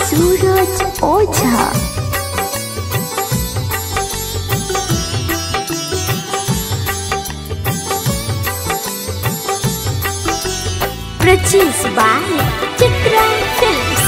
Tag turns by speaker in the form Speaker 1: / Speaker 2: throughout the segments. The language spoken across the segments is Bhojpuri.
Speaker 1: Suraj Ojha produced by Chitra Films.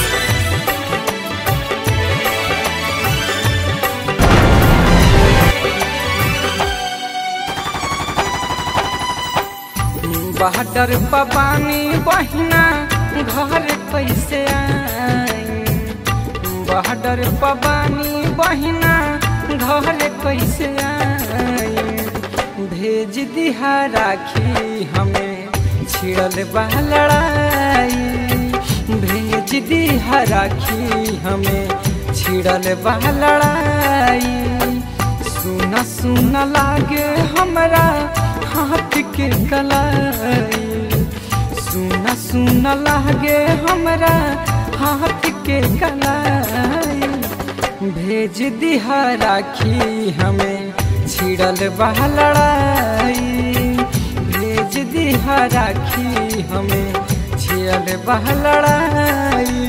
Speaker 2: बहडर पबानी बहिना घर कैसे आई बहडर पबानी बहिना घर कैसे आई भेज दिहा राखी हमें छिड़ल बा लड़ाई भेज दिहा राखी हमें छिड़ल बा लड़ाई सुना सुना लागे हमरा हाथ के कलाई सुना सुना लागे हमरा हाथ के कलाई भेज दिहा राखी हमें छिड़ल बा लड़ाई भेज दिहा राखी हमें छिड़ल बा लड़ाई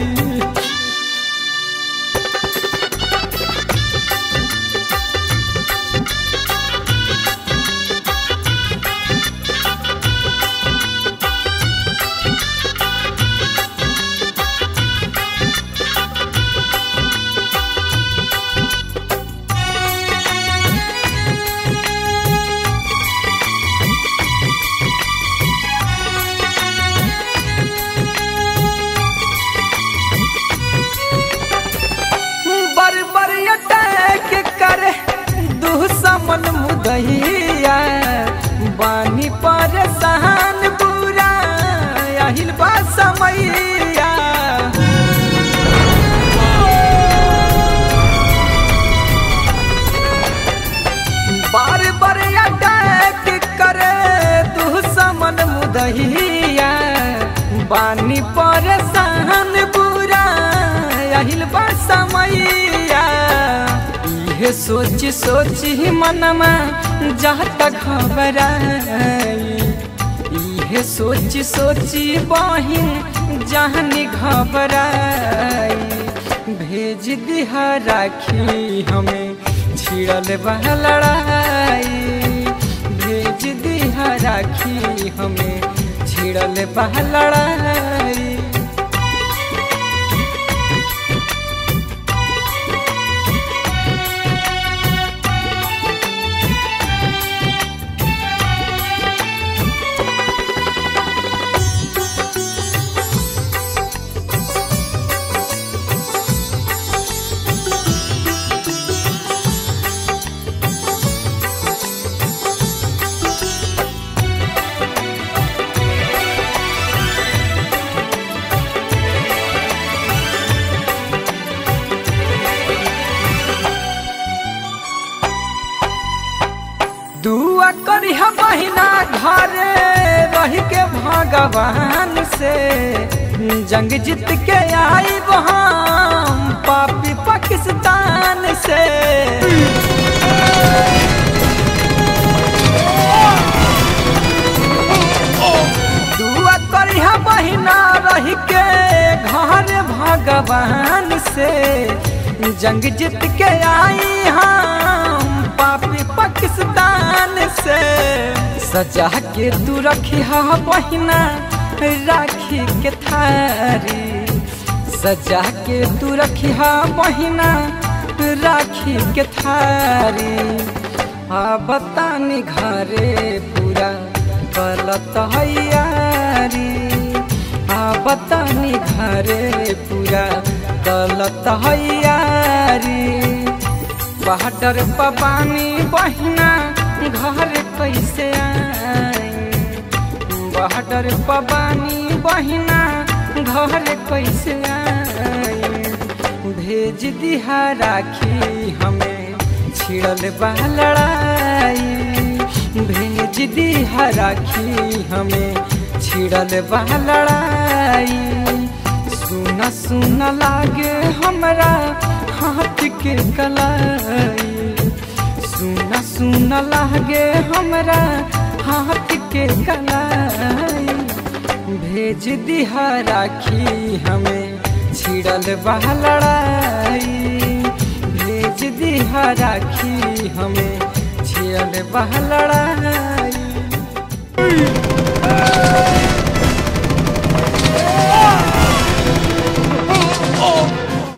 Speaker 2: बर बर अटैक करे दुश्मन मुदहिया बानी परेशान बुरा আহিल बा समैया बार बार अटैक करे दुश्मन मुदहिया बानी परेशान बुरा আহিल बा समैया इहे सोच सोच ही मनमा जाता घबराई इहे सोच सोच बहिन जहनी घबराई भेज दिहा राखी हमें छिड़ल बा लड़ाई भेज दिहा राखी हमें छिड़ल बा लड़ाई दुआ करी हम महीना घरे रह के भगवान से जंग जीत के आई हम पापी पाकिस्तान से दुआ करी हम महीना रह के घर भगवान से जंग जीत के आई हम पापी पाकिस्तान से सजा के तू रखी हा बहिना राखी के थारी सजा के तू रखी हा बहिना राखी के थारी आ बतानी घरे पूरा गलत हैयारी आ बतानी घरे पूरा गलत हैयारी बहडर पबानी बहिना घर कैसे आई बहडर पबानी बहिना घर कैसे आई भेज दिहा राखी हमें छिड़ल बा लड़ाई भेज दिहा राखी हमें छिड़ल बा लड़ाई सुना सुना लागे हमरा हाथ के कलाई सुना सुना लागे हमरा हाथ के कलाई भेज दिहा राखी हमें छिड़ल बह लड़ाई भेज दी राखी हमें छिड़ल बह लड़ाई